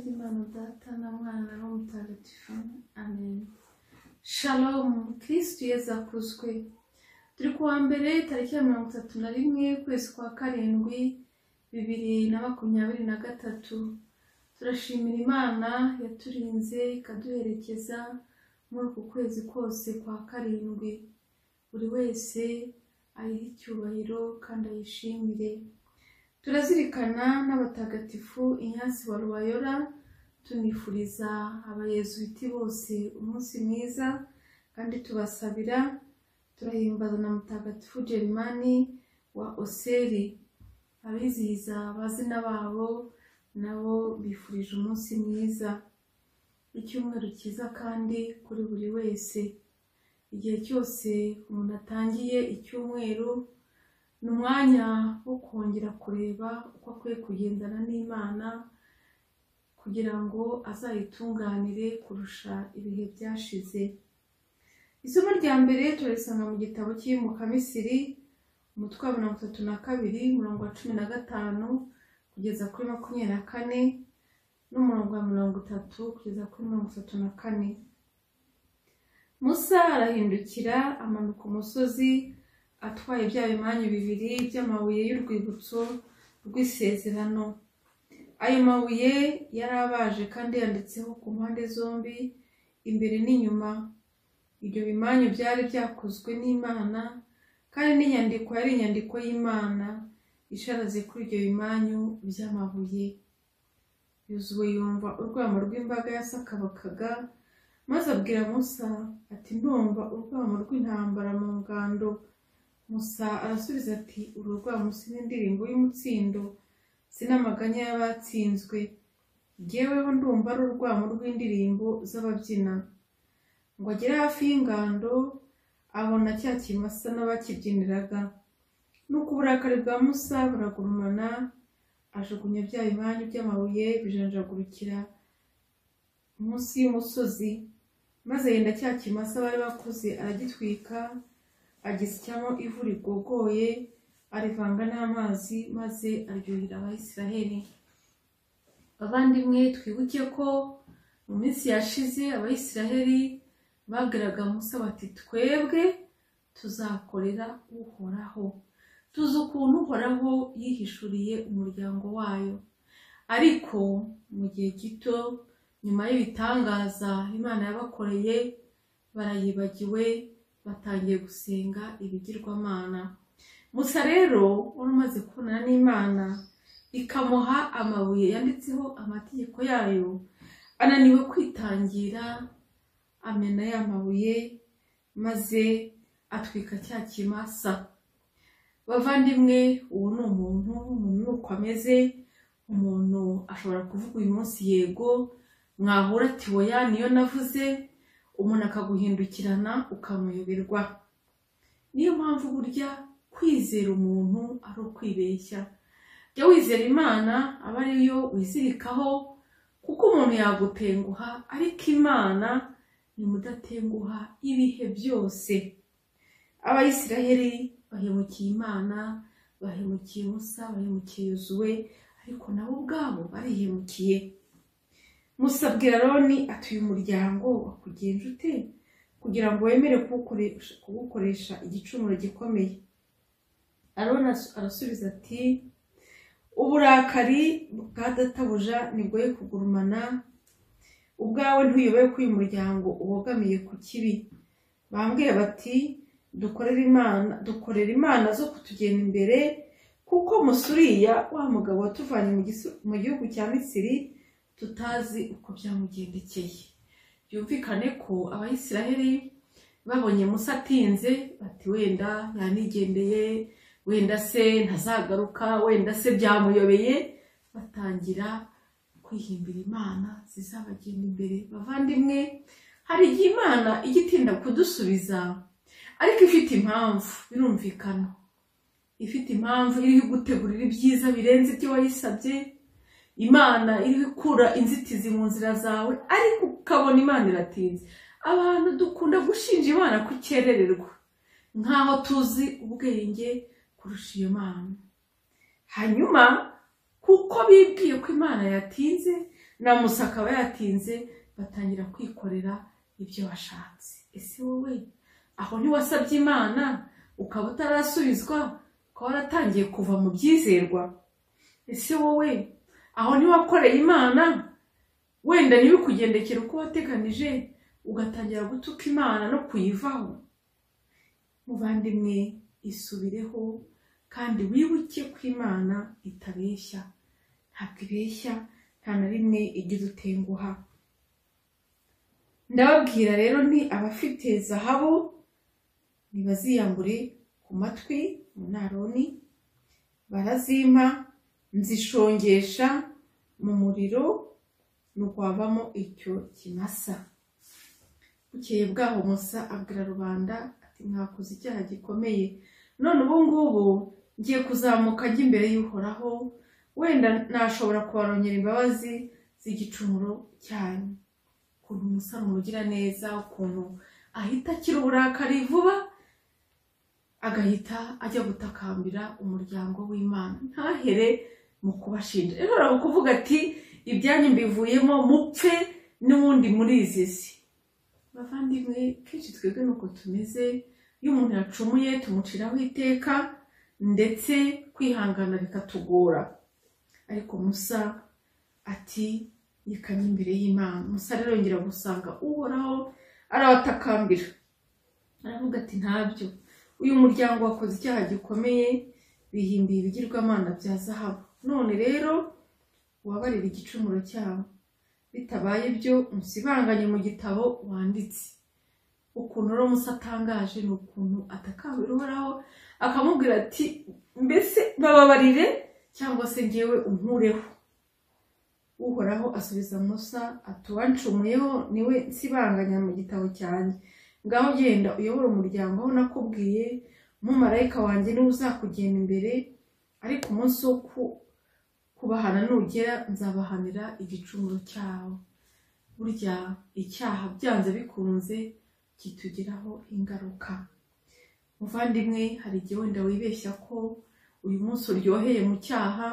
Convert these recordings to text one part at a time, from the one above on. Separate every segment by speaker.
Speaker 1: Data na Mwana na Roho Mutagatifu. Amen. Shalom, Kristu Yesu akuzwe. Turi ku wa mbere tariki ya mirongo itatu na rimwe ukwezi kwa karindwi bibiri na makumyabiri na gatatu. Turashimira Imana yaturinze ikaduherekeza muri uku kwezi kose kwa karindwi. Buri wese ayihe icyubahiro kandi ayishimire. Turazirikana n'abatagatifu Ignace wa Rubayora, tunifuriza abayezuwiti bose umunsi mwiza kandi tubasabira, turahimbaza na mutagatifu Gerimani wa Oseri. Abizihiza abazina babo nabo bifurije umunsi mwiza, icyumweru cyiza kandi kuri buri wese. Igihe cyose umuntu atangiye icyumweru, ni umwanya wo kongera kureba uko akwiye kugendana n'Imana kugira ngo azayitunganire kurusha ibihe byashize. Isomo rya mbere turarisanga mu gitabo cy'Iyimuka Misiri, umutwe wa mirongo itatu na kabiri, umurongo wa cumi na gatanu kugeza kuri makumyabiri na kane n'umurongo wa mirongo itatu kugeza kuri mirongo itatu na kane. Musa arahindukira amanuka umusozi atwaye bya bimanyu bibiri by'amabuye y'urwibutso rw'isezerano. Ayo mabuye yari abaje kandi yanditseho ku mpande zombi, imbere n'inyuma. Ibyo bimanyu byari byakozwe n'Imana, kandi n'inyandiko yari inyandiko y'Imana isharaze kuri ibyo bimanyu by'amabuye. Yozuwe yumva urwamo rw'imbaga yasakabakaga, maze abwira Musa ati ndumva urwamo rw'intambara mu ngando. Musa arasubiza ati uru rwamo si n'indirimbo y'umutsindo, si n'amaganya y'abatsinzwe, jyeweho ndumva ari urwamo rw'indirimbo z'ababyina. Ngo agere hafi y'ingando, abona cya kimasa n'abakibyiniraga. Nuko uburakari bwa Musa buragurumana, ajugunya bya bimanyu by'amabuye bijanjagurukira munsi y'umusozi, maze yenda cya kimasa bari bakoze aragitwika, agishyamo ivu rigogoye arivanga n'amazi maze aryohera abayisiraheli abavandimwe twibuke ko mu minsi yashize abayisiraheli bagiraga musa bati twebwe tuzakorera uhoraho tuzi ukuntu uhoraho yihishuriye umuryango wayo ariko mu gihe gito nyuma y'ibitangaza imana yabakoreye barayibagiwe batangiye gusenga ibigirwamana musa rero wari umaze kubonana n'imana ikamuha amabuye yanditseho amategeko yayo ananiwe kwitangira amena ya mabuye maze atwika cya kimasa bavandimwe uwo ni umuntu umuntu ni uko ameze umuntu ashobora kuvuga uyu munsi yego mwahura ati oya niyo navuze umuntu akaguhindukirana ukamuyoberwa niyo mpamvu burya kwizera umuntu ari ukwibeshya jya wizera imana aba ariyo wizirikaho kuko umuntu yagutenguha ariko imana ni mudatenguha ibihe byose abayisiraheli bahemukiye imana bahemukiye musa bahemukiye yozuwe ariko nabo ubwabo barihemukiye Musa abwira Aroni ati uyu muryango wakugenje ute kugira ngo wemere kuwukoresha- kuwukoresha igicumuro gikomeye Aroni asu- arasubiza ati uburakari bwa databuja nibwoye kugurumana ubwawe ntuyoboye ko uyu muryango ubogamiye ku kibi bambwiye bati dukorere imana dukorere imana zo kutugenda imbere kuko musuriya wa mugabo watuvanye mu gisu- mu gihugu cya misiri tutazi uko byamugendekeye byumvikane ko abayisiraheli babonye musa atinze bati wenda yanigendeye wenda se ntazagaruka wenda se byamuyobeye batangira kwihimbira imana zizabagenda imbere bavandimwe hari igihe imana ijya itinda kudusubiza ariko ifite impamvu birumvikana ifite impamvu iriho igutegurira ibyiza birenze ibyo wayisabye imana iri gukura inzitizi mu nzira zawe ariko ukabona imana iratinze abantu dukunda gushinja imana kukerererwa nkaho tuzi ubwenge kurusha iyo mana hanyuma kuko bibwiye ko imana yatinze na musa akaba yatinze batangira kwikorera ibyo washatse ese wowe aho ntiwasabye imana ukaba utarasubizwa ukaba waratangiye kuva mu byizerwa ese wowe aho ntiwakoreye imana wenda niba ikugendekera uko wateganije ugatangira gutuka imana no kuyivaho muvandimwe isubireho kandi wibuke ko imana itabeshya ntabwo ibeshya nta na rimwe ijya idutenguha ndababwira rero ni abafite zahabu ntibaziyambure ku matwi mu naroni barazimpa nzishongesha mu muriro ntiwabamo icyo kimasa bukeye bwaho musa abwira rubanda ati mwakoze icyaha gikomeye none ubu ngubu ngiye kuzamuka ajya imbere y'uhoraho wenda nashobora kubarongera imbabazi z'igicumuro cyanyu ukuntu umusore umugira neza ukuntu ahita akira uburakari vuba agahita ajya gutakambira umuryango w'imana ntahere mu kubashinja rero urabona kuvuga ati ibyanyu mbivuyemo mupfe n'ubundi murizizi bavandimwe kenshi twebwe nuko tumeze iyo umuntu yacumuye tumuciraho iteka ndetse kwihangana bikatugora ariko musa ati yikamye imbere y'imana musa rero yongera gusanga uhoraho arabatakambira aravuga ati ntabyo uyu muryango wakoze icyaha gikomeye bihimbiye ibigirwamana bya zahabu none rero wabarira igicumuro cyabo bitabaye byo musibanganye mu gitabo wanditse ukuntu rero musa atangaje ni ukuntu atakambira uhoraho akamubwira ati mbese bababarire cyangwa se ngewe unkureho uhoraho asubiza musa ati uwancumuyeho niwe nsibanganya mu gitabo cyanjye ngaho genda uyobore umuryango aho nakubwiye umumarayika wanjye niwe uzakugenda imbere ariko umunsi wo kubahana nugera nzabahanira igicumuro cyawo burya icyaha byanze bikunze kitugiraho ingaruka muvandimwe hari igihe wenda wibeshya ko uyu munsi uryoheye mu cyaha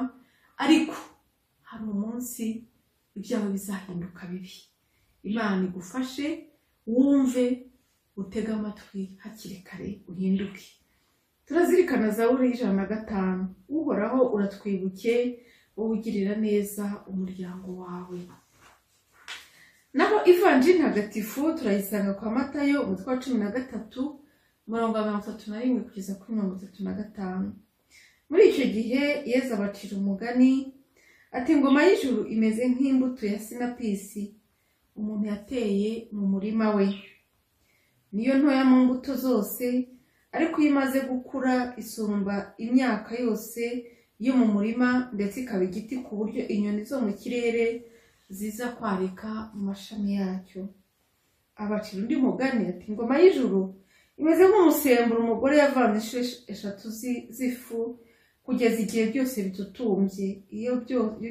Speaker 1: ariko hari umunsi ibyawe bizahinduka bibi imana igufashe wumve utege amatwi hakiri kare uhinduke turazirikana za buri ijana na gatanu uhoraho uratwibuke wowe ugirira neza umuryango wawe naho ivanjiri ntagatifu turayisanga kwa matayo umutwe wa cumi na gatatu umurongo wa mirongo itatu na rimwe kugeza kuri mirongo itatu na gatanu muri icyo gihe yeza abacira umugani ati ingoma y'ijuru imeze nk'imbuto ya sinapisi umuntu yateye mu murima we niyo ntoya mu mbuto zose ariko iyo imaze gukura isumba imyaka yose yo mu murima ndetse ikaba igiti ku buryo inyoni zo mu kirere ziza kwarika mu mashami yacyo abacira undi mugani ati ingoma y'ijuru imeze nk'umusemburo umugore yavanze inshuro eshatu z'ifu kugeza igihe byose bidutumbye iyo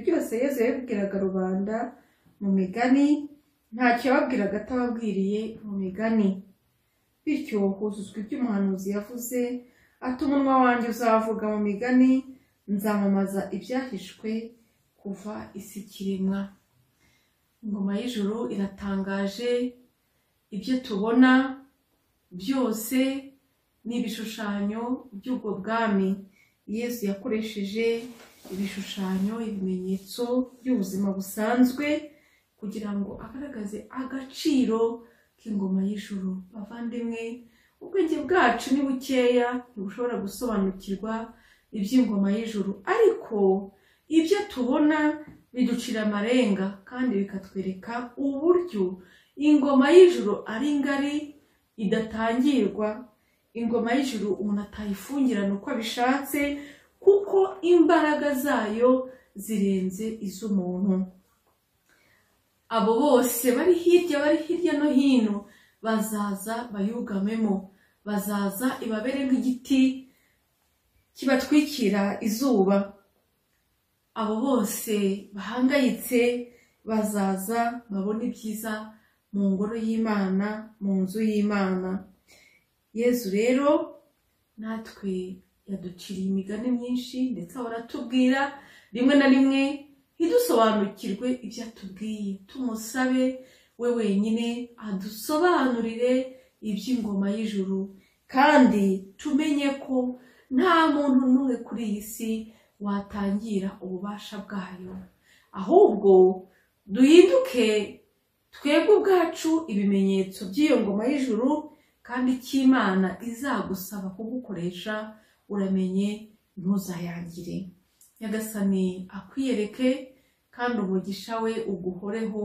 Speaker 1: byose yezu yabibwiraga rubanda mu migani ntacyo yababwiraga atababwiriye mu migani bityo huzuzwa ibyo umuhanuzi yavuze ati umunwa wanjye uzavuga mu migani nzamamaza ibyahishwe kuva isi ikiremwa ingoma y'ijuru iratangaje ibyo tubona byose ni ibishushanyo by'ubwo bwami yesu yakoresheje ibishushanyo ibimenyetso by'ubuzima busanzwe kugira ngo agaragaze agaciro k'ingoma y'ijuru bavandimwe ubwenge bwacu ni bukeya ntibushobora gusobanukirwa iby'ingoma y'ijuru ariko ibyo tubona biducira amarenga kandi bikatwereka uburyo ingoma y'ijuru ari ngari idatangirwa ingoma y'ijuru umuntu atayifungirana uko abishatse kuko imbaraga zayo zirenze iz'umuntu abo bose bari hirya bari hirya no hino bazaza bayugamemo bazaza ibabere nk'igiti kibatwikira izuba abo bose bahangayitse bazaza babone ibyiza mu ngoro y'imana mu nzu y'imana yezu rero natwe yaduciriye imigani myinshi ndetse ahora atubwira rimwe na rimwe ntidusobanukirwe ibyo atubwiye tumusabe we wenyine adusobanurire iby'ingoma y'ijuru kandi tumenye ko nta muntu n'umwe kuri iyi si watangira ububasha bwayo ahubwo duhinduke twebwe ubwacu ibimenyetso by'iyo ngoma y'ijuru kandi cy'imana izagusaba kugukoresha uramenye ntuzayangire nyagasani akwiyereke kandi umugisha we uguhoreho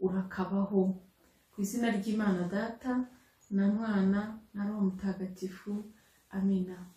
Speaker 1: urakabaho ku izina ry'imana data na mwana na roho mutagatifu amina